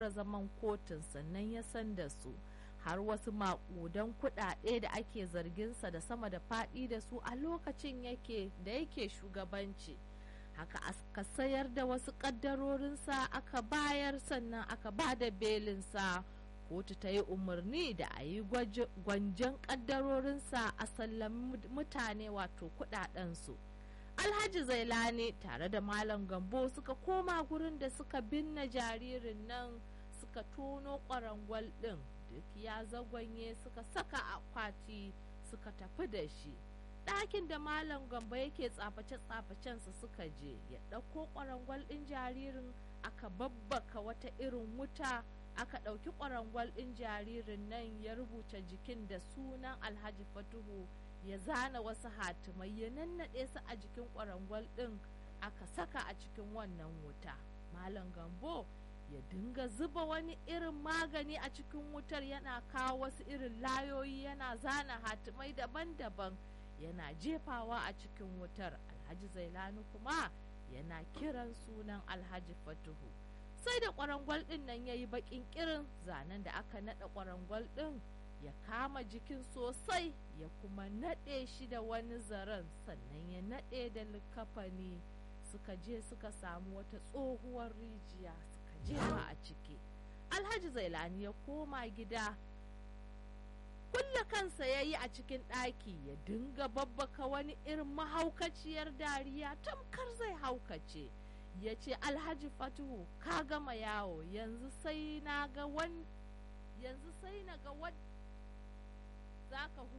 zaman kotun sannan ya san da su har wasu maƙudan kuɗaɗe da ake zarginsa da sama da faɗi da su a lokacin yake da yake shugabanci haka aka sayar da wasu ƙaddarorinsa aka bayar sannan aka ba da belinsa kotu ta yi umarni da a yi gwanjan ƙaddarorinsa a sallami mutane wato kuɗaɗensu alhaji zailani tare da malam gambo suka koma gurin da suka binne jaririn nan suka tono ƙwarangwal ɗin duk ya zagwanye suka saka akwati suka tafi da shi ɗakin da malam gamba yake tsaface-tsafacensa suka je ya ɗauko ƙwarangwal ɗin jaririn aka babbaka wata irin wuta aka ɗauki ƙwarangwal ɗin jaririn nan ya rubuta jikin da sunan alhaji fatuhu ya zana wasu hatimai ya nannaɗe su a jikin ƙwarangwal ɗin aka saka a cikin wannan wuta malam gambo ya dinga zuba wani irin magani a cikin wutar yana kawo wasu irin layoyi yana zana hatimai daban-daban yana jefawa a cikin wutar alhaji zailani kuma yana kiran sunan alhaji fatuhu sai da kwarangwal ɗin nan ya yi baƙin kirin zanen da aka naɗa kwarangwal ɗin ya kama jikin sosai ya kuma naɗe shi da wani zaren sannan ya naɗe da likafani suka je suka samu wata tsohuwar rijiya jefa a ciki alhaji zailani ya koma gida kulle kansa ya yi a cikin ɗaki ya dinga babbaka wani irin mahaukaciyar dariya tamkar zai haukace ya ce alhaji fatuhu ka gama yawo yanzu sai na ga wani yanzu sai na ga wadda za ka